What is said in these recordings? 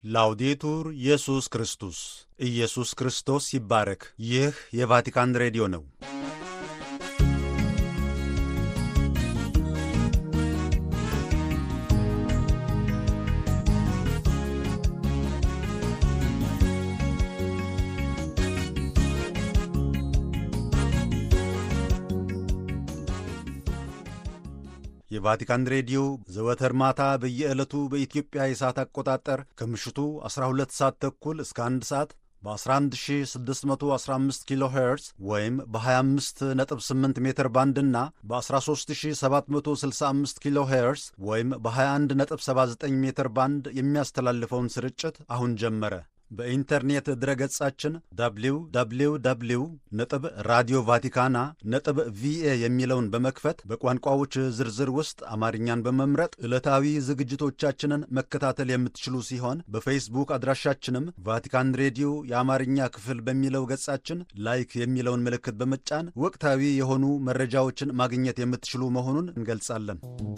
ላውዴቱር ኢየሱስ ክርስቶስ ኢየሱስ ክርስቶስ ይባረክ። ይህ የቫቲካን ሬዲዮ ነው። የቫቲካን ሬዲዮ ዘወትር ማታ በየዕለቱ በኢትዮጵያ የሰዓት አቆጣጠር ከምሽቱ 12 ሰዓት ተኩል እስከ 1 ሰዓት በ11615 ኪሎ ሄርዝ ወይም በ258 ሜትር ባንድ እና በ13765 ኪሎ ሄርዝ ወይም በ2179 ሜትር ባንድ የሚያስተላልፈውን ስርጭት አሁን ጀመረ። በኢንተርኔት ድረገጻችን www ነጥብ ራዲዮ ቫቲካና ነጥብ ቪኤ የሚለውን በመክፈት በቋንቋዎች ዝርዝር ውስጥ አማርኛን በመምረጥ ዕለታዊ ዝግጅቶቻችንን መከታተል የምትችሉ ሲሆን በፌስቡክ አድራሻችንም ቫቲካን ሬዲዮ የአማርኛ ክፍል በሚለው ገጻችን ላይክ የሚለውን ምልክት በመጫን ወቅታዊ የሆኑ መረጃዎችን ማግኘት የምትችሉ መሆኑን እንገልጻለን።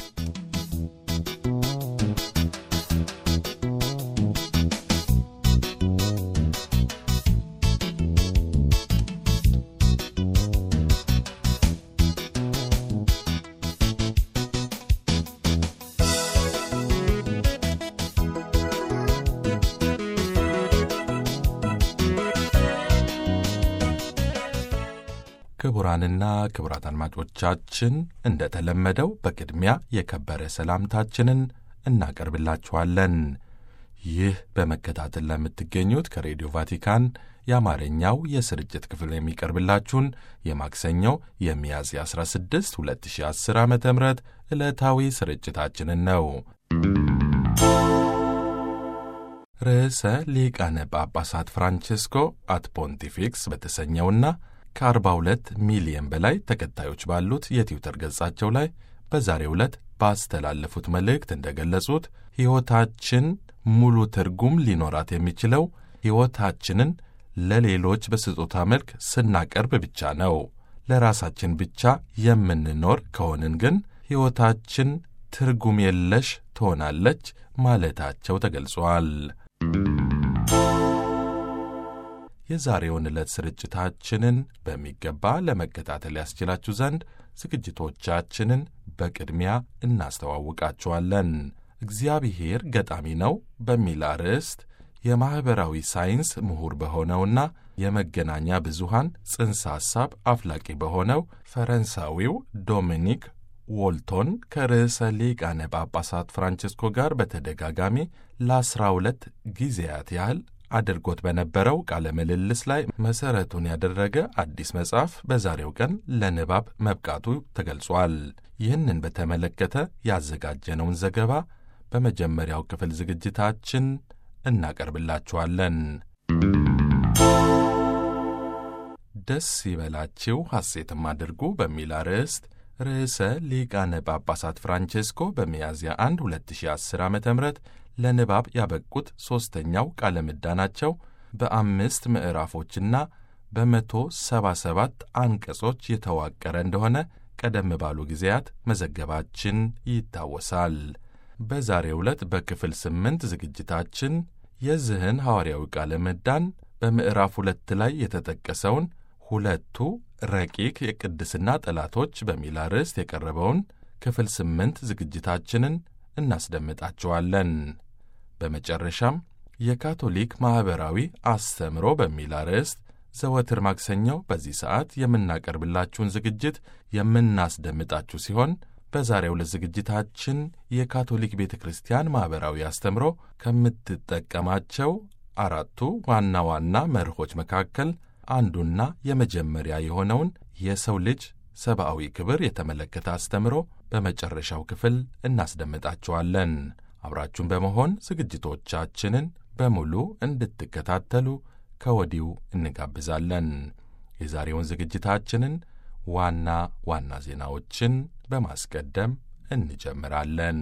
ክቡራንና ክቡራት አድማጮቻችን እንደተለመደው በቅድሚያ የከበረ ሰላምታችንን እናቀርብላችኋለን። ይህ በመከታተል ለምትገኙት ከሬዲዮ ቫቲካን የአማርኛው የስርጭት ክፍል የሚቀርብላችሁን የማክሰኞው የሚያዝያ 16 2010 ዓ ም ዕለታዊ ስርጭታችንን ነው። ርዕሰ ሊቃነ ጳጳሳት ፍራንቼስኮ አት ፖንቲፊክስ በተሰኘውና ከ42 ሚሊየን በላይ ተከታዮች ባሉት የትዊተር ገጻቸው ላይ በዛሬው ዕለት ባስተላለፉት መልእክት እንደገለጹት ሕይወታችን ሙሉ ትርጉም ሊኖራት የሚችለው ሕይወታችንን ለሌሎች በስጦታ መልክ ስናቀርብ ብቻ ነው። ለራሳችን ብቻ የምንኖር ከሆንን ግን ሕይወታችን ትርጉም የለሽ ትሆናለች ማለታቸው ተገልጿል። የዛሬውን ዕለት ስርጭታችንን በሚገባ ለመከታተል ያስችላችሁ ዘንድ ዝግጅቶቻችንን በቅድሚያ እናስተዋውቃችኋለን። እግዚአብሔር ገጣሚ ነው በሚል አርዕስት የማኅበራዊ ሳይንስ ምሁር በሆነውና የመገናኛ ብዙሃን ጽንሰ ሐሳብ አፍላቂ በሆነው ፈረንሳዊው ዶሚኒክ ዎልቶን ከርዕሰ ሊቃነ ጳጳሳት ፍራንቺስኮ ጋር በተደጋጋሚ ለአስራ ሁለት ጊዜያት ያህል አድርጎት በነበረው ቃለ ምልልስ ላይ መሠረቱን ያደረገ አዲስ መጽሐፍ በዛሬው ቀን ለንባብ መብቃቱ ተገልጿል። ይህንን በተመለከተ ያዘጋጀነውን ዘገባ በመጀመሪያው ክፍል ዝግጅታችን እናቀርብላችኋለን። ደስ ይበላችሁ ሐሴትም አድርጉ በሚል አርዕስት ርዕሰ ሊቃነ ጳጳሳት ፍራንቼስኮ በሚያዝያ 1 2010 ዓ ም ለንባብ ያበቁት ሦስተኛው ቃለ ምዕዳናቸው በአምስት ምዕራፎችና በመቶ ሰባ ሰባት አንቀጾች የተዋቀረ እንደሆነ ቀደም ባሉ ጊዜያት መዘገባችን ይታወሳል። በዛሬው ዕለት በክፍል ስምንት ዝግጅታችን የዚህን ሐዋርያዊ ቃለ ምዕዳን በምዕራፍ ሁለት ላይ የተጠቀሰውን ሁለቱ ረቂቅ የቅድስና ጠላቶች በሚል አርዕስት የቀረበውን ክፍል ስምንት ዝግጅታችንን እናስደምጣችኋለን። በመጨረሻም የካቶሊክ ማኅበራዊ አስተምሮ በሚል አርዕስት ዘወትር ማክሰኛው በዚህ ሰዓት የምናቀርብላችሁን ዝግጅት የምናስደምጣችሁ ሲሆን በዛሬው ዕለት ዝግጅታችን የካቶሊክ ቤተ ክርስቲያን ማኅበራዊ አስተምሮ ከምትጠቀማቸው አራቱ ዋና ዋና መርሆች መካከል አንዱና የመጀመሪያ የሆነውን የሰው ልጅ ሰብአዊ ክብር የተመለከተ አስተምሮ በመጨረሻው ክፍል እናስደምጣችኋለን። አብራችሁን በመሆን ዝግጅቶቻችንን በሙሉ እንድትከታተሉ ከወዲሁ እንጋብዛለን። የዛሬውን ዝግጅታችንን ዋና ዋና ዜናዎችን በማስቀደም እንጀምራለን።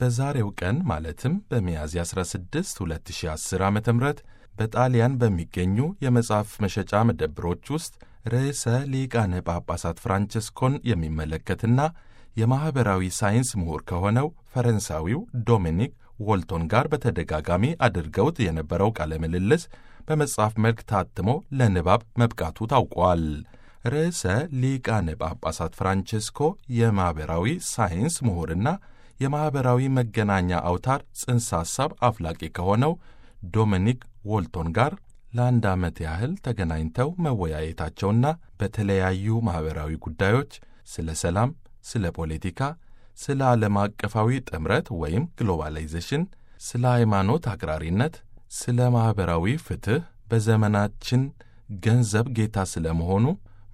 በዛሬው ቀን ማለትም በሚያዝያ 16 2010 ዓ ም በጣሊያን በሚገኙ የመጽሐፍ መሸጫ መደብሮች ውስጥ ርዕሰ ሊቃነ ጳጳሳት ፍራንቸስኮን የሚመለከትና የማኅበራዊ ሳይንስ ምሁር ከሆነው ፈረንሳዊው ዶሚኒክ ዎልቶን ጋር በተደጋጋሚ አድርገውት የነበረው ቃለ ምልልስ በመጽሐፍ መልክ ታትሞ ለንባብ መብቃቱ ታውቋል። ርዕሰ ሊቃነ ጳጳሳት ፍራንቸስኮ የማኅበራዊ ሳይንስ ምሁርና የማኅበራዊ መገናኛ አውታር ጽንሰ ሐሳብ አፍላቂ ከሆነው ዶሚኒክ ዎልቶን ጋር ለአንድ ዓመት ያህል ተገናኝተው መወያየታቸውና በተለያዩ ማኅበራዊ ጉዳዮች ስለ ሰላም፣ ስለ ፖለቲካ፣ ስለ ዓለም አቀፋዊ ጥምረት ወይም ግሎባላይዜሽን፣ ስለ ሃይማኖት አክራሪነት፣ ስለ ማኅበራዊ ፍትሕ፣ በዘመናችን ገንዘብ ጌታ ስለ መሆኑ፣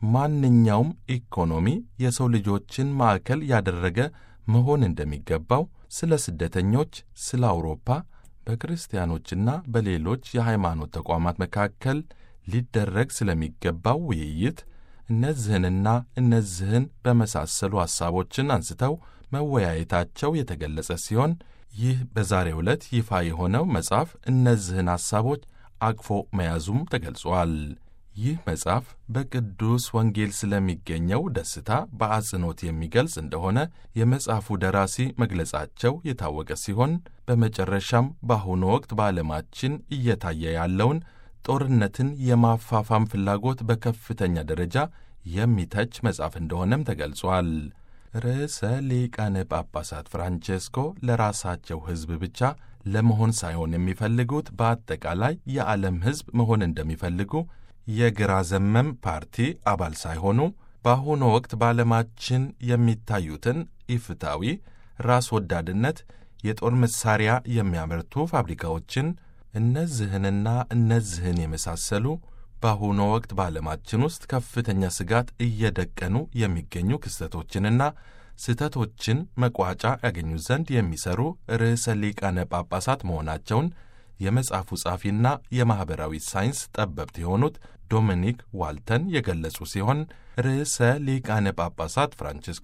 ማንኛውም ኢኮኖሚ የሰው ልጆችን ማዕከል ያደረገ መሆን እንደሚገባው፣ ስለ ስደተኞች፣ ስለ አውሮፓ በክርስቲያኖችና በሌሎች የሃይማኖት ተቋማት መካከል ሊደረግ ስለሚገባው ውይይት እነዚህንና እነዚህን በመሳሰሉ ሐሳቦችን አንስተው መወያየታቸው የተገለጸ ሲሆን ይህ በዛሬው ዕለት ይፋ የሆነው መጽሐፍ እነዚህን ሐሳቦች አቅፎ መያዙም ተገልጿል። ይህ መጽሐፍ በቅዱስ ወንጌል ስለሚገኘው ደስታ በአጽንኦት የሚገልጽ እንደሆነ የመጽሐፉ ደራሲ መግለጻቸው የታወቀ ሲሆን በመጨረሻም በአሁኑ ወቅት በዓለማችን እየታየ ያለውን ጦርነትን የማፋፋም ፍላጎት በከፍተኛ ደረጃ የሚተች መጽሐፍ እንደሆነም ተገልጿል። ርዕሰ ሊቃነ ጳጳሳት ፍራንቼስኮ ለራሳቸው ሕዝብ ብቻ ለመሆን ሳይሆን የሚፈልጉት በአጠቃላይ የዓለም ሕዝብ መሆን እንደሚፈልጉ የግራ ዘመም ፓርቲ አባል ሳይሆኑ በአሁኑ ወቅት በዓለማችን የሚታዩትን ኢፍታዊ ራስ ወዳድነት፣ የጦር መሳሪያ የሚያመርቱ ፋብሪካዎችን፣ እነዚህንና እነዚህን የመሳሰሉ በአሁኑ ወቅት በዓለማችን ውስጥ ከፍተኛ ስጋት እየደቀኑ የሚገኙ ክስተቶችንና ስህተቶችን መቋጫ ያገኙ ዘንድ የሚሰሩ ርዕሰ ሊቃነ ጳጳሳት መሆናቸውን የመጽሐፉ ጻፊና የማኅበራዊ ሳይንስ ጠበብት የሆኑት ዶሚኒክ ዋልተን የገለጹ ሲሆን ርዕሰ ሊቃነ ጳጳሳት ፍራንቺስኮ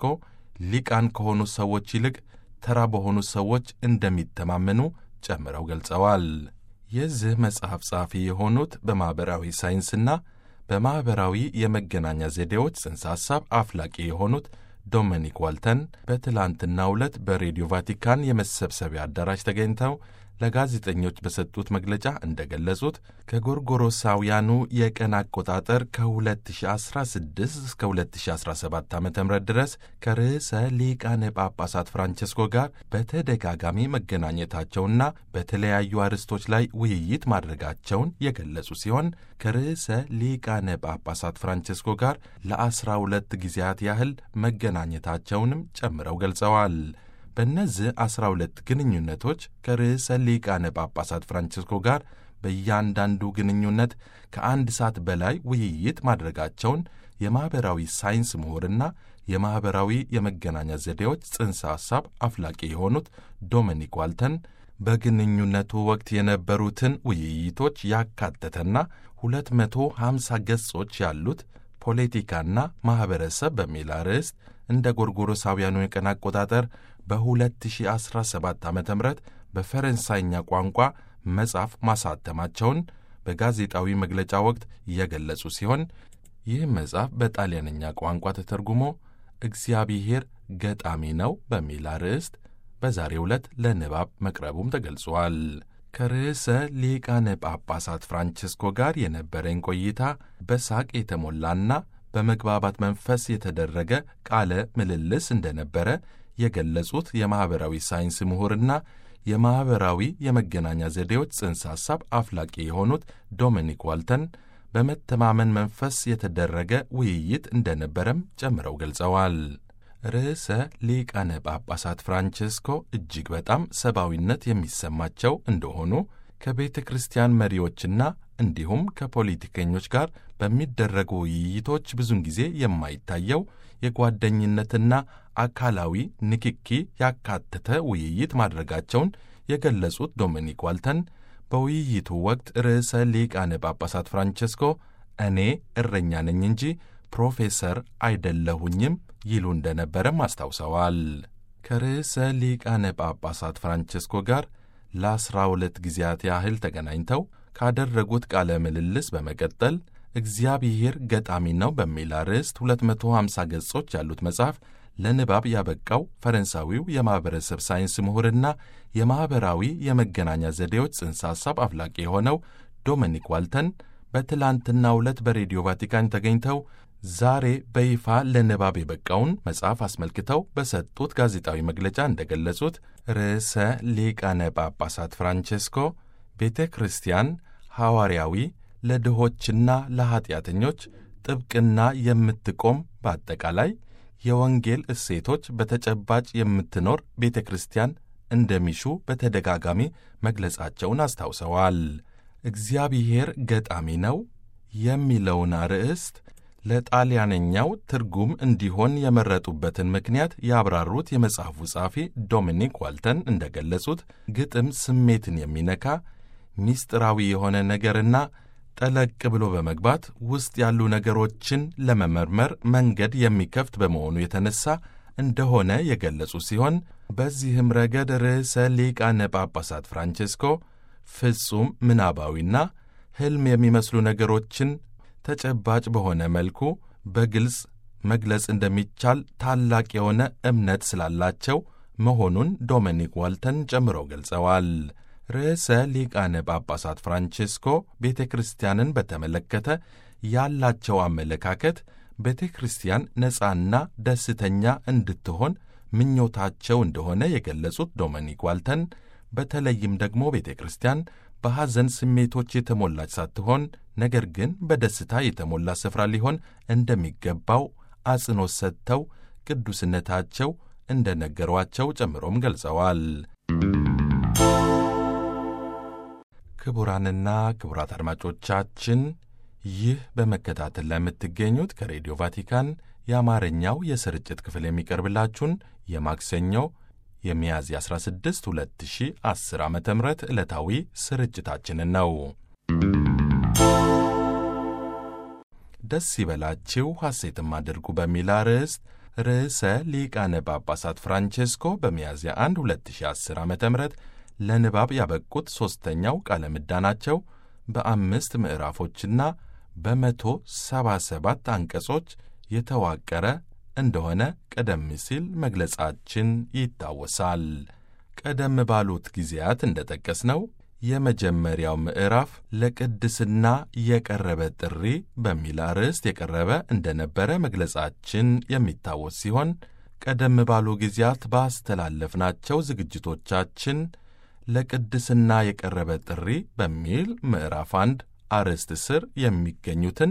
ሊቃን ከሆኑ ሰዎች ይልቅ ተራ በሆኑ ሰዎች እንደሚተማመኑ ጨምረው ገልጸዋል። የዚህ መጽሐፍ ጸሐፊ የሆኑት በማኅበራዊ ሳይንስና በማኅበራዊ የመገናኛ ዘዴዎች ጽንሰ ሐሳብ አፍላቂ የሆኑት ዶሚኒክ ዋልተን በትላንትናው ዕለት በሬዲዮ ቫቲካን የመሰብሰቢያ አዳራሽ ተገኝተው ለጋዜጠኞች በሰጡት መግለጫ እንደገለጹት ከጎርጎሮሳውያኑ የቀን አቆጣጠር ከ2016 እስከ 2017 ዓ ም ድረስ ከርዕሰ ሊቃነ ጳጳሳት ፍራንቸስኮ ጋር በተደጋጋሚ መገናኘታቸውና በተለያዩ አርዕስቶች ላይ ውይይት ማድረጋቸውን የገለጹ ሲሆን ከርዕሰ ሊቃነ ጳጳሳት ፍራንቸስኮ ጋር ለ12 ጊዜያት ያህል መገናኘታቸውንም ጨምረው ገልጸዋል። በእነዚህ ዐሥራ ሁለት ግንኙነቶች ከርዕሰ ሊቃነ ጳጳሳት ፍራንቺስኮ ጋር በእያንዳንዱ ግንኙነት ከአንድ ሰዓት በላይ ውይይት ማድረጋቸውን የማኅበራዊ ሳይንስ ምሁርና የማኅበራዊ የመገናኛ ዘዴዎች ጽንሰ ሐሳብ አፍላቂ የሆኑት ዶሚኒክ ዋልተን በግንኙነቱ ወቅት የነበሩትን ውይይቶች ያካተተና 250 ገጾች ያሉት ፖለቲካና ማኅበረሰብ በሚል አርዕስት እንደ ጎርጎሮሳውያኑ የቀን አቆጣጠር በ2017 ዓ ም በፈረንሳይኛ ቋንቋ መጽሐፍ ማሳተማቸውን በጋዜጣዊ መግለጫ ወቅት የገለጹ ሲሆን ይህ መጽሐፍ በጣሊያንኛ ቋንቋ ተተርጉሞ እግዚአብሔር ገጣሚ ነው በሚል አርዕስት በዛሬው ዕለት ለንባብ መቅረቡም ተገልጿል። ከርዕሰ ሊቃነ ጳጳሳት ፍራንቺስኮ ጋር የነበረኝ ቆይታ በሳቅ የተሞላና በመግባባት መንፈስ የተደረገ ቃለ ምልልስ እንደነበረ የገለጹት የማኅበራዊ ሳይንስ ምሁርና የማኅበራዊ የመገናኛ ዘዴዎች ጽንሰ ሐሳብ አፍላቂ የሆኑት ዶሚኒክ ዋልተን በመተማመን መንፈስ የተደረገ ውይይት እንደነበረም ጨምረው ገልጸዋል። ርዕሰ ሊቃነ ጳጳሳት ፍራንቺስኮ እጅግ በጣም ሰብአዊነት የሚሰማቸው እንደሆኑ ከቤተ ክርስቲያን መሪዎችና እንዲሁም ከፖለቲከኞች ጋር በሚደረጉ ውይይቶች ብዙን ጊዜ የማይታየው የጓደኝነትና አካላዊ ንክኪ ያካተተ ውይይት ማድረጋቸውን የገለጹት ዶሚኒክ ዋልተን በውይይቱ ወቅት ርዕሰ ሊቃነ ጳጳሳት ፍራንቸስኮ እኔ እረኛ ነኝ እንጂ ፕሮፌሰር አይደለሁኝም ይሉ እንደነበረም አስታውሰዋል። ከርዕሰ ሊቃነ ጳጳሳት ፍራንቸስኮ ጋር ለአስራ ሁለት ጊዜያት ያህል ተገናኝተው ካደረጉት ቃለ ምልልስ በመቀጠል እግዚአብሔር ገጣሚ ነው በሚል አርዕስት 250 ገጾች ያሉት መጽሐፍ ለንባብ ያበቃው ፈረንሳዊው የማኅበረሰብ ሳይንስ ምሁርና የማኅበራዊ የመገናኛ ዘዴዎች ጽንሰ ሐሳብ አፍላቂ የሆነው ዶሚኒክ ዋልተን በትላንትናው ዕለት በሬዲዮ ቫቲካን ተገኝተው ዛሬ በይፋ ለንባብ የበቃውን መጽሐፍ አስመልክተው በሰጡት ጋዜጣዊ መግለጫ እንደገለጹት ርዕሰ ሊቃነ ጳጳሳት ፍራንቼስኮ ቤተ ክርስቲያን ሐዋርያዊ ለድሆችና ለኀጢአተኞች ጥብቅና የምትቆም በአጠቃላይ የወንጌል እሴቶች በተጨባጭ የምትኖር ቤተ ክርስቲያን እንደሚሹ በተደጋጋሚ መግለጻቸውን አስታውሰዋል። እግዚአብሔር ገጣሚ ነው የሚለውን አርዕስት ለጣሊያነኛው ትርጉም እንዲሆን የመረጡበትን ምክንያት ያብራሩት የመጽሐፉ ጸሐፊ ዶሚኒክ ዋልተን እንደገለጹት ግጥም ስሜትን የሚነካ ሚስጥራዊ የሆነ ነገርና ጠለቅ ብሎ በመግባት ውስጥ ያሉ ነገሮችን ለመመርመር መንገድ የሚከፍት በመሆኑ የተነሳ እንደሆነ የገለጹ ሲሆን በዚህም ረገድ ርዕሰ ሊቃነ ጳጳሳት ፍራንቼስኮ ፍጹም ምናባዊና ሕልም የሚመስሉ ነገሮችን ተጨባጭ በሆነ መልኩ በግልጽ መግለጽ እንደሚቻል ታላቅ የሆነ እምነት ስላላቸው መሆኑን ዶሚኒክ ዋልተን ጨምረው ገልጸዋል። ርዕሰ ሊቃነ ጳጳሳት ፍራንቼስኮ ቤተ ክርስቲያንን በተመለከተ ያላቸው አመለካከት ቤተ ክርስቲያን ነፃና ደስተኛ እንድትሆን ምኞታቸው እንደሆነ የገለጹት ዶሚኒክ ዋልተን በተለይም ደግሞ ቤተ ክርስቲያን በሐዘን ስሜቶች የተሞላች ሳትሆን ነገር ግን በደስታ የተሞላ ስፍራ ሊሆን እንደሚገባው አጽንኦት ሰጥተው ቅዱስነታቸው እንደ ነገሯቸው ጨምሮም ገልጸዋል። ክቡራንና ክቡራት አድማጮቻችን ይህ በመከታተል ላይ የምትገኙት ከሬዲዮ ቫቲካን የአማርኛው የስርጭት ክፍል የሚቀርብላችሁን የማክሰኞ የሚያዝያ 16 2010 ዓ ም ዕለታዊ ስርጭታችንን ነው። ደስ ይበላችሁ ሐሴትም አድርጉ በሚል አርዕስት ርዕሰ ሊቃነ ጳጳሳት ፍራንቼስኮ በሚያዝያ 1 2010 ዓ ም ለንባብ ያበቁት ሦስተኛው ቃለ ምዕዳናቸው በአምስት ምዕራፎችና በመቶ ሰባ ሰባት አንቀጾች የተዋቀረ እንደሆነ ቀደም ሲል መግለጻችን ይታወሳል። ቀደም ባሉት ጊዜያት እንደ ጠቀስነው የመጀመሪያው ምዕራፍ ለቅድስና የቀረበ ጥሪ በሚል አርዕስት የቀረበ እንደነበረ መግለጻችን የሚታወስ ሲሆን ቀደም ባሉ ጊዜያት ባስተላለፍናቸው ዝግጅቶቻችን ለቅድስና የቀረበ ጥሪ በሚል ምዕራፍ አንድ አርዕስት ስር የሚገኙትን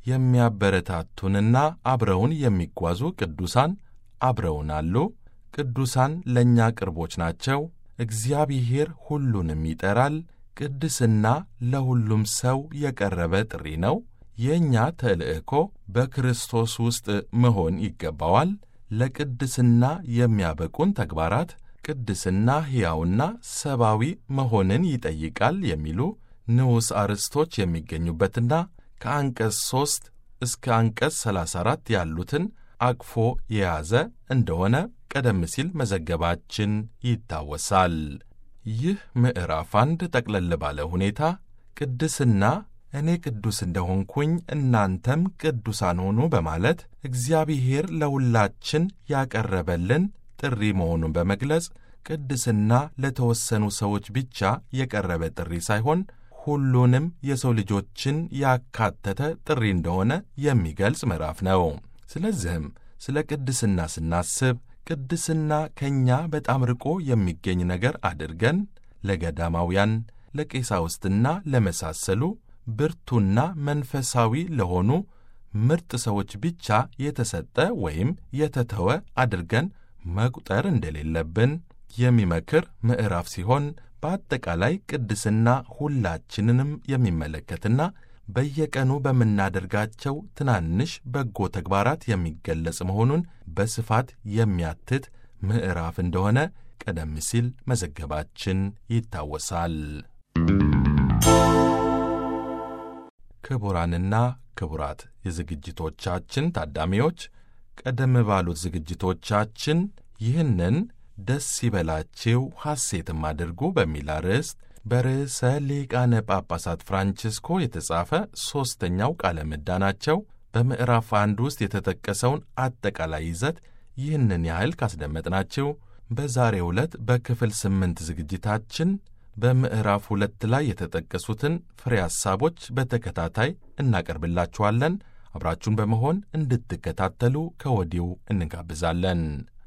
የሚያበረታቱንና አብረውን የሚጓዙ ቅዱሳን አብረውን አሉ። ቅዱሳን ለእኛ ቅርቦች ናቸው። እግዚአብሔር ሁሉንም ይጠራል። ቅድስና ለሁሉም ሰው የቀረበ ጥሪ ነው። የእኛ ተልእኮ በክርስቶስ ውስጥ መሆን ይገባዋል። ለቅድስና የሚያበቁን ተግባራት ቅድስና ሕያውና ሰብአዊ መሆንን ይጠይቃል የሚሉ ንዑስ አርዕስቶች የሚገኙበትና ከአንቀጽ 3 እስከ አንቀጽ 34 ያሉትን አቅፎ የያዘ እንደሆነ ቀደም ሲል መዘገባችን ይታወሳል። ይህ ምዕራፍ አንድ ጠቅለል ባለ ሁኔታ ቅድስና እኔ ቅዱስ እንደሆንኩኝ እናንተም ቅዱሳን ሆኑ በማለት እግዚአብሔር ለሁላችን ያቀረበልን ጥሪ መሆኑን በመግለጽ ቅድስና ለተወሰኑ ሰዎች ብቻ የቀረበ ጥሪ ሳይሆን ሁሉንም የሰው ልጆችን ያካተተ ጥሪ እንደሆነ የሚገልጽ ምዕራፍ ነው። ስለዚህም ስለ ቅድስና ስናስብ ቅድስና ከእኛ በጣም ርቆ የሚገኝ ነገር አድርገን ለገዳማውያን፣ ለቄሳውስትና ለመሳሰሉ ብርቱና መንፈሳዊ ለሆኑ ምርጥ ሰዎች ብቻ የተሰጠ ወይም የተተወ አድርገን መቁጠር እንደሌለብን የሚመክር ምዕራፍ ሲሆን በአጠቃላይ ቅድስና ሁላችንንም የሚመለከትና በየቀኑ በምናደርጋቸው ትናንሽ በጎ ተግባራት የሚገለጽ መሆኑን በስፋት የሚያትት ምዕራፍ እንደሆነ ቀደም ሲል መዘገባችን ይታወሳል። ክቡራንና ክቡራት የዝግጅቶቻችን ታዳሚዎች ቀደም ባሉት ዝግጅቶቻችን ይህንን ደስ ይበላችሁ ሐሴትም አድርጉ በሚል አርዕስት በርዕሰ ሊቃነ ጳጳሳት ፍራንቺስኮ የተጻፈ ሦስተኛው ቃለ ምዕዳናቸው በምዕራፍ አንድ ውስጥ የተጠቀሰውን አጠቃላይ ይዘት ይህንን ያህል ካስደመጥናችሁ በዛሬው ዕለት በክፍል ስምንት ዝግጅታችን በምዕራፍ ሁለት ላይ የተጠቀሱትን ፍሬ ሐሳቦች በተከታታይ እናቀርብላችኋለን። አብራችሁን በመሆን እንድትከታተሉ ከወዲሁ እንጋብዛለን።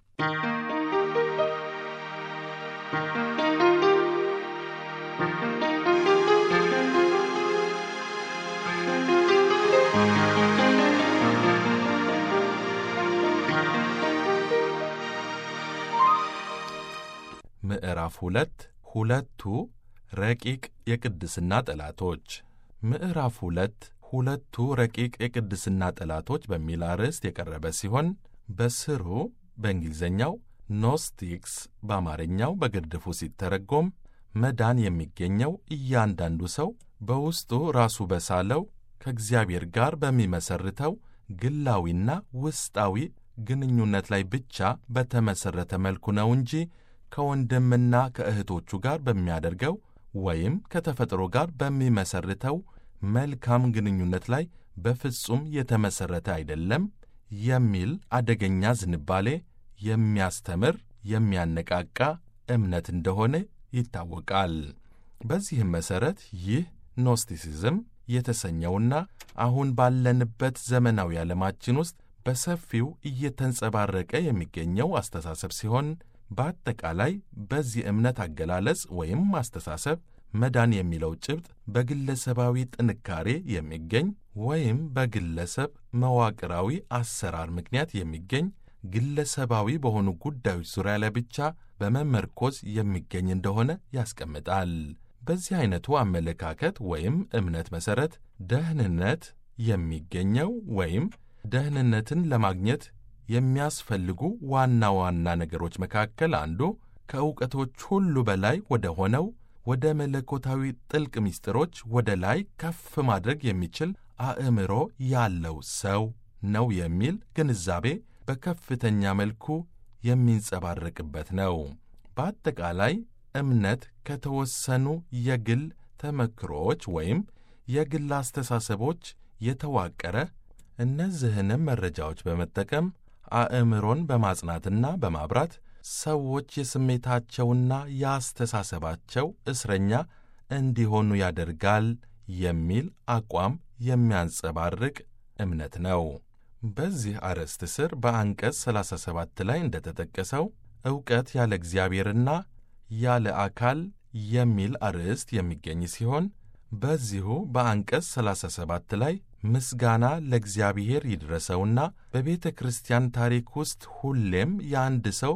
ምዕራፍ ሁለት ሁለቱ ረቂቅ የቅድስና ጠላቶች። ምዕራፍ ሁለት ሁለቱ ረቂቅ የቅድስና ጠላቶች በሚል አርዕስት የቀረበ ሲሆን በስሩ በእንግሊዝኛው ኖስቲክስ በአማርኛው በግርድፉ ሲተረጎም መዳን የሚገኘው እያንዳንዱ ሰው በውስጡ ራሱ በሳለው ከእግዚአብሔር ጋር በሚመሰርተው ግላዊና ውስጣዊ ግንኙነት ላይ ብቻ በተመሠረተ መልኩ ነው እንጂ ከወንድምና ከእህቶቹ ጋር በሚያደርገው ወይም ከተፈጥሮ ጋር በሚመሰርተው መልካም ግንኙነት ላይ በፍጹም የተመሠረተ አይደለም የሚል አደገኛ ዝንባሌ የሚያስተምር የሚያነቃቃ እምነት እንደሆነ ይታወቃል። በዚህም መሠረት ይህ ኖስቲሲዝም የተሰኘውና አሁን ባለንበት ዘመናዊ ዓለማችን ውስጥ በሰፊው እየተንጸባረቀ የሚገኘው አስተሳሰብ ሲሆን በአጠቃላይ በዚህ እምነት አገላለጽ ወይም አስተሳሰብ መዳን የሚለው ጭብጥ በግለሰባዊ ጥንካሬ የሚገኝ ወይም በግለሰብ መዋቅራዊ አሰራር ምክንያት የሚገኝ ግለሰባዊ በሆኑ ጉዳዮች ዙሪያ ላይ ብቻ በመመርኮዝ የሚገኝ እንደሆነ ያስቀምጣል። በዚህ አይነቱ አመለካከት ወይም እምነት መሠረት ደህንነት የሚገኘው ወይም ደህንነትን ለማግኘት የሚያስፈልጉ ዋና ዋና ነገሮች መካከል አንዱ ከእውቀቶች ሁሉ በላይ ወደ ሆነው ወደ መለኮታዊ ጥልቅ ምስጢሮች ወደ ላይ ከፍ ማድረግ የሚችል አእምሮ ያለው ሰው ነው የሚል ግንዛቤ በከፍተኛ መልኩ የሚንጸባረቅበት ነው። በአጠቃላይ እምነት ከተወሰኑ የግል ተመክሮዎች ወይም የግል አስተሳሰቦች የተዋቀረ እነዚህንም መረጃዎች በመጠቀም አእምሮን በማጽናትና በማብራት ሰዎች የስሜታቸውና የአስተሳሰባቸው እስረኛ እንዲሆኑ ያደርጋል የሚል አቋም የሚያንጸባርቅ እምነት ነው። በዚህ አርዕስት ስር በአንቀጽ 37 ላይ እንደተጠቀሰው ዕውቀት ያለ እግዚአብሔርና ያለ አካል የሚል አርዕስት የሚገኝ ሲሆን በዚሁ በአንቀጽ 37 ላይ ምስጋና ለእግዚአብሔር ይድረሰውና በቤተ ክርስቲያን ታሪክ ውስጥ ሁሌም የአንድ ሰው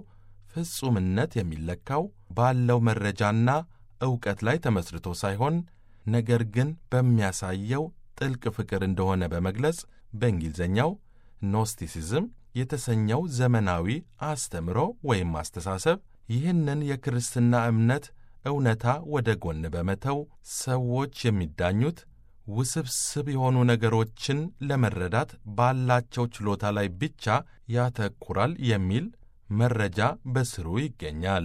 ፍጹምነት የሚለካው ባለው መረጃና ዕውቀት ላይ ተመስርቶ ሳይሆን ነገር ግን በሚያሳየው ጥልቅ ፍቅር እንደሆነ በመግለጽ በእንግሊዝኛው ኖስቲሲዝም የተሰኘው ዘመናዊ አስተምሮ ወይም አስተሳሰብ ይህንን የክርስትና እምነት እውነታ ወደ ጎን በመተው ሰዎች የሚዳኙት ውስብስብ የሆኑ ነገሮችን ለመረዳት ባላቸው ችሎታ ላይ ብቻ ያተኩራል የሚል መረጃ በስሩ ይገኛል።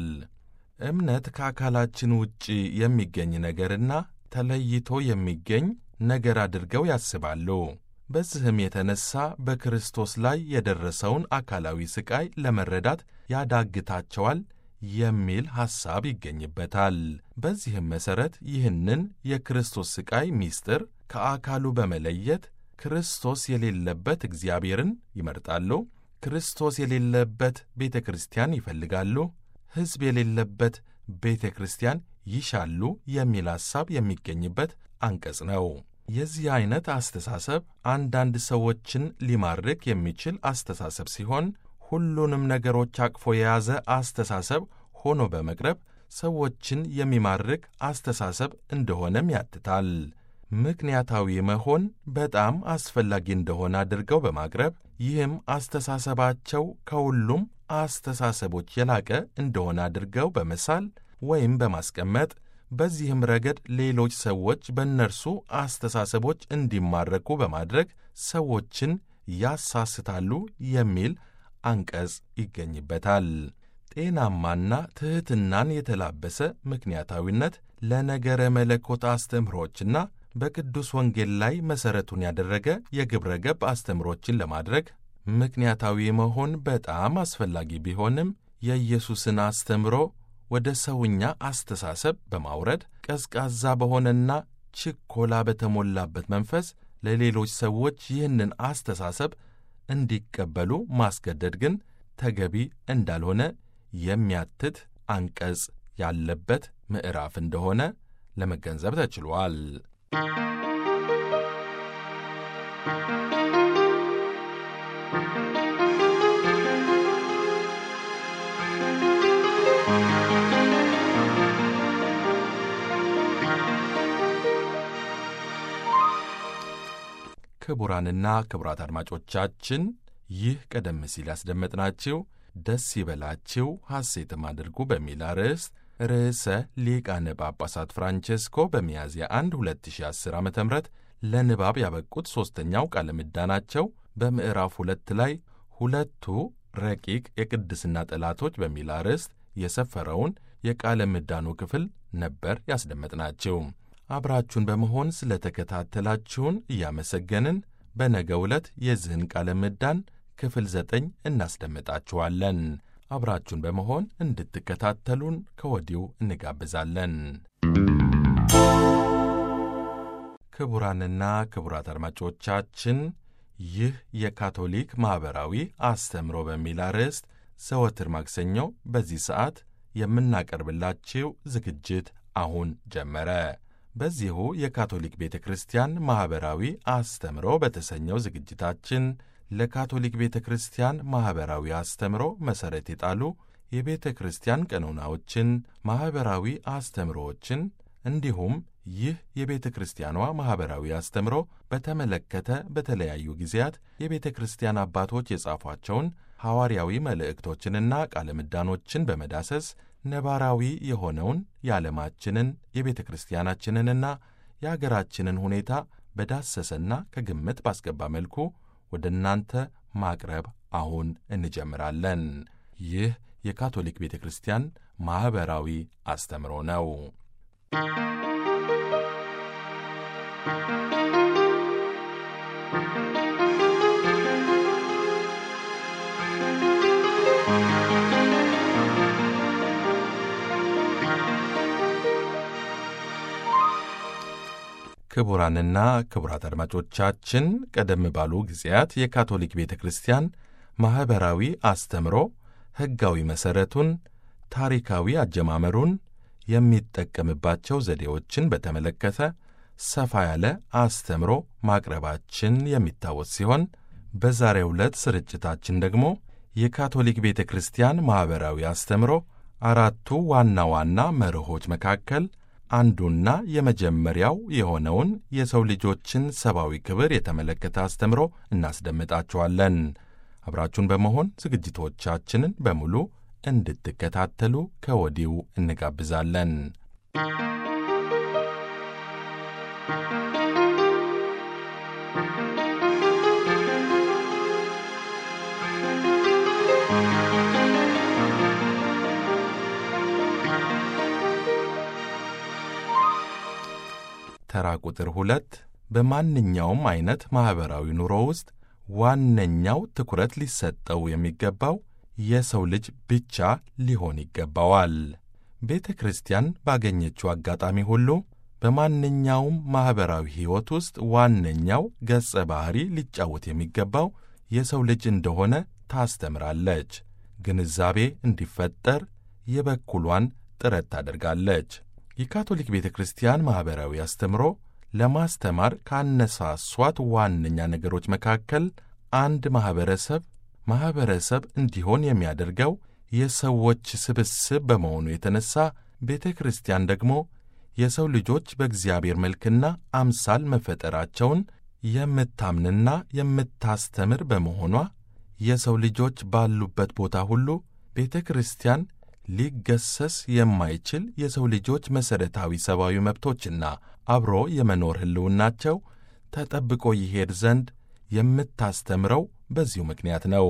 እምነት ከአካላችን ውጪ የሚገኝ ነገርና ተለይቶ የሚገኝ ነገር አድርገው ያስባሉ። በዚህም የተነሳ በክርስቶስ ላይ የደረሰውን አካላዊ ሥቃይ ለመረዳት ያዳግታቸዋል የሚል ሐሳብ ይገኝበታል። በዚህም መሠረት ይህንን የክርስቶስ ሥቃይ ምስጢር ከአካሉ በመለየት ክርስቶስ የሌለበት እግዚአብሔርን ይመርጣሉ። ክርስቶስ የሌለበት ቤተ ክርስቲያን ይፈልጋሉ። ሕዝብ የሌለበት ቤተ ክርስቲያን ይሻሉ የሚል ሐሳብ የሚገኝበት አንቀጽ ነው። የዚህ ዐይነት አስተሳሰብ አንዳንድ ሰዎችን ሊማርክ የሚችል አስተሳሰብ ሲሆን ሁሉንም ነገሮች አቅፎ የያዘ አስተሳሰብ ሆኖ በመቅረብ ሰዎችን የሚማርክ አስተሳሰብ እንደሆነም ያትታል። ምክንያታዊ መሆን በጣም አስፈላጊ እንደሆነ አድርገው በማቅረብ ይህም አስተሳሰባቸው ከሁሉም አስተሳሰቦች የላቀ እንደሆነ አድርገው በመሳል ወይም በማስቀመጥ በዚህም ረገድ ሌሎች ሰዎች በእነርሱ አስተሳሰቦች እንዲማረኩ በማድረግ ሰዎችን ያሳስታሉ የሚል አንቀጽ ይገኝበታል። ጤናማና ትሕትናን የተላበሰ ምክንያታዊነት ለነገረ መለኮት አስተምህሮችና በቅዱስ ወንጌል ላይ መሠረቱን ያደረገ የግብረ ገብ አስተምህሮችን ለማድረግ ምክንያታዊ መሆን በጣም አስፈላጊ ቢሆንም የኢየሱስን አስተምህሮ ወደ ሰውኛ አስተሳሰብ በማውረድ ቀዝቃዛ በሆነና ችኮላ በተሞላበት መንፈስ ለሌሎች ሰዎች ይህንን አስተሳሰብ እንዲቀበሉ ማስገደድ ግን ተገቢ እንዳልሆነ የሚያትት አንቀጽ ያለበት ምዕራፍ እንደሆነ ለመገንዘብ ተችሏል። ክቡራንና ክቡራት አድማጮቻችን ይህ ቀደም ሲል ያስደመጥናችሁ ደስ ይበላችሁ ሐሴትም አድርጉ በሚል አርዕስት ርዕሰ ሊቃነ ጳጳሳት ፍራንቼስኮ በሚያዝያ 1 2010 ዓ ም ለንባብ ያበቁት ሦስተኛው ቃለ ምዕዳናቸው በምዕራፍ ሁለት ላይ ሁለቱ ረቂቅ የቅድስና ጠላቶች በሚል አርዕስት የሰፈረውን የቃለ ምዕዳኑ ክፍል ነበር ያስደመጥናችሁ። አብራችሁን በመሆን ስለተከታተላችሁን እያመሰገንን በነገው ዕለት የዚህን ቃለ ምዕዳን ክፍል ዘጠኝ እናስደምጣችኋለን። አብራችሁን በመሆን እንድትከታተሉን ከወዲሁ እንጋብዛለን። ክቡራንና ክቡራት አድማጮቻችን ይህ የካቶሊክ ማኅበራዊ አስተምሮ በሚል አርዕስት ዘወትር ማክሰኞ በዚህ ሰዓት የምናቀርብላችሁ ዝግጅት አሁን ጀመረ። በዚሁ የካቶሊክ ቤተ ክርስቲያን ማኅበራዊ አስተምሮ በተሰኘው ዝግጅታችን ለካቶሊክ ቤተ ክርስቲያን ማኅበራዊ አስተምሮ መሠረት የጣሉ የቤተ ክርስቲያን ቀኖናዎችን፣ ማኅበራዊ አስተምሮዎችን እንዲሁም ይህ የቤተ ክርስቲያኗ ማኅበራዊ አስተምሮ በተመለከተ በተለያዩ ጊዜያት የቤተ ክርስቲያን አባቶች የጻፏቸውን ሐዋርያዊ መልእክቶችንና ቃለ ምዕዳኖችን በመዳሰስ ነባራዊ የሆነውን የዓለማችንን የቤተ ክርስቲያናችንንና የአገራችንን ሁኔታ በዳሰሰና ከግምት ባስገባ መልኩ ወደ እናንተ ማቅረብ አሁን እንጀምራለን። ይህ የካቶሊክ ቤተ ክርስቲያን ማኅበራዊ አስተምሮ ነው። ክቡራንና ክቡራት አድማጮቻችን ቀደም ባሉ ጊዜያት የካቶሊክ ቤተ ክርስቲያን ማኅበራዊ አስተምሮ ሕጋዊ መሠረቱን፣ ታሪካዊ አጀማመሩን፣ የሚጠቀምባቸው ዘዴዎችን በተመለከተ ሰፋ ያለ አስተምሮ ማቅረባችን የሚታወስ ሲሆን በዛሬው ዕለት ስርጭታችን ደግሞ የካቶሊክ ቤተ ክርስቲያን ማኅበራዊ አስተምሮ አራቱ ዋና ዋና መርሆች መካከል አንዱና የመጀመሪያው የሆነውን የሰው ልጆችን ሰብአዊ ክብር የተመለከተ አስተምሮ እናስደምጣችኋለን። አብራችሁን በመሆን ዝግጅቶቻችንን በሙሉ እንድትከታተሉ ከወዲሁ እንጋብዛለን። ተራ ቁጥር ሁለት በማንኛውም ዐይነት ማኅበራዊ ኑሮ ውስጥ ዋነኛው ትኩረት ሊሰጠው የሚገባው የሰው ልጅ ብቻ ሊሆን ይገባዋል። ቤተ ክርስቲያን ባገኘችው አጋጣሚ ሁሉ በማንኛውም ማኅበራዊ ሕይወት ውስጥ ዋነኛው ገጸ ባሕሪ ሊጫወት የሚገባው የሰው ልጅ እንደሆነ ታስተምራለች። ግንዛቤ እንዲፈጠር የበኩሏን ጥረት ታደርጋለች። የካቶሊክ ቤተ ክርስቲያን ማኅበራዊ አስተምሮ ለማስተማር ካነሳሷት ዋነኛ ነገሮች መካከል አንድ ማኅበረሰብ ማኅበረሰብ እንዲሆን የሚያደርገው የሰዎች ስብስብ በመሆኑ የተነሣ ቤተ ክርስቲያን ደግሞ የሰው ልጆች በእግዚአብሔር መልክና አምሳል መፈጠራቸውን የምታምንና የምታስተምር በመሆኗ የሰው ልጆች ባሉበት ቦታ ሁሉ ቤተ ክርስቲያን ሊገሰስ የማይችል የሰው ልጆች መሠረታዊ ሰብአዊ መብቶችና አብሮ የመኖር ሕልውናቸው ተጠብቆ ይሄድ ዘንድ የምታስተምረው በዚሁ ምክንያት ነው።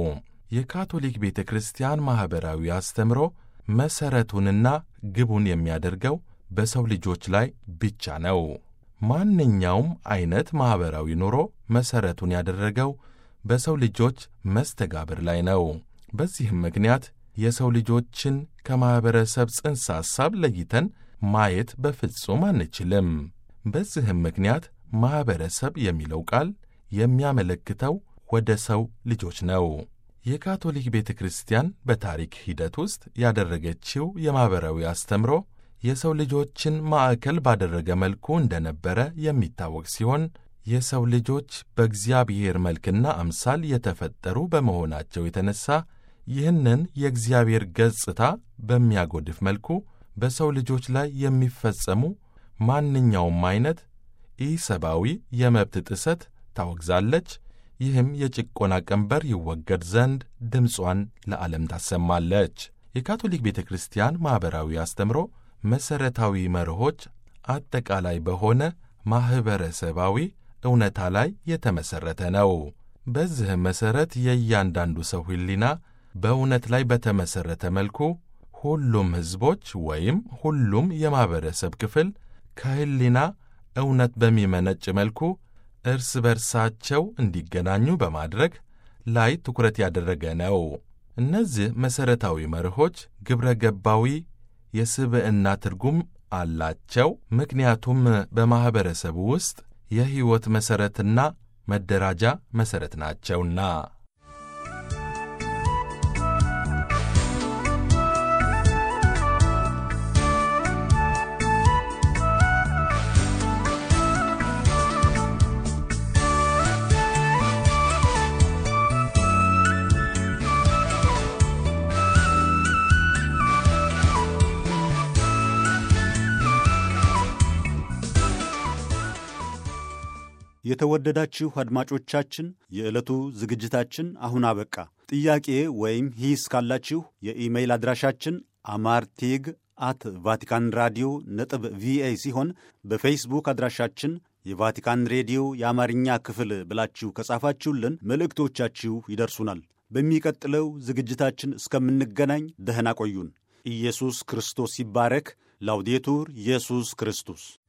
የካቶሊክ ቤተ ክርስቲያን ማኅበራዊ አስተምሮ መሠረቱንና ግቡን የሚያደርገው በሰው ልጆች ላይ ብቻ ነው። ማንኛውም ዐይነት ማኅበራዊ ኑሮ መሠረቱን ያደረገው በሰው ልጆች መስተጋብር ላይ ነው። በዚህም ምክንያት የሰው ልጆችን ከማኅበረሰብ ጽንሰ ሐሳብ ለይተን ማየት በፍጹም አንችልም። በዚህም ምክንያት ማኅበረሰብ የሚለው ቃል የሚያመለክተው ወደ ሰው ልጆች ነው። የካቶሊክ ቤተ ክርስቲያን በታሪክ ሂደት ውስጥ ያደረገችው የማኅበራዊ አስተምሮ የሰው ልጆችን ማዕከል ባደረገ መልኩ እንደነበረ የሚታወቅ ሲሆን የሰው ልጆች በእግዚአብሔር መልክና አምሳል የተፈጠሩ በመሆናቸው የተነሣ ይህንን የእግዚአብሔር ገጽታ በሚያጎድፍ መልኩ በሰው ልጆች ላይ የሚፈጸሙ ማንኛውም ዐይነት ኢሰብአዊ የመብት ጥሰት ታወግዛለች። ይህም የጭቆና ቀንበር ይወገድ ዘንድ ድምጿን ለዓለም ታሰማለች። የካቶሊክ ቤተ ክርስቲያን ማኅበራዊ አስተምሮ መሠረታዊ መርሆች አጠቃላይ በሆነ ማኅበረሰባዊ እውነታ ላይ የተመሠረተ ነው። በዚህም መሠረት የእያንዳንዱ ሰው ሕሊና በእውነት ላይ በተመሠረተ መልኩ ሁሉም ሕዝቦች ወይም ሁሉም የማኅበረሰብ ክፍል ከሕሊና እውነት በሚመነጭ መልኩ እርስ በርሳቸው እንዲገናኙ በማድረግ ላይ ትኩረት ያደረገ ነው። እነዚህ መሠረታዊ መርሆች ግብረ ገባዊ የስብዕና ትርጉም አላቸው። ምክንያቱም በማኅበረሰቡ ውስጥ የሕይወት መሠረትና መደራጃ መሠረት ናቸውና። የተወደዳችሁ አድማጮቻችን የዕለቱ ዝግጅታችን አሁን አበቃ። ጥያቄ ወይም ሂስ ካላችሁ የኢሜይል አድራሻችን አማርቴግ አት ቫቲካን ራዲዮ ነጥብ ቪኦኤ ሲሆን በፌስቡክ አድራሻችን የቫቲካን ሬዲዮ የአማርኛ ክፍል ብላችሁ ከጻፋችሁልን መልእክቶቻችሁ ይደርሱናል። በሚቀጥለው ዝግጅታችን እስከምንገናኝ ደህና ቆዩን። ኢየሱስ ክርስቶስ ይባረክ። ላውዴቱር ኢየሱስ ክርስቶስ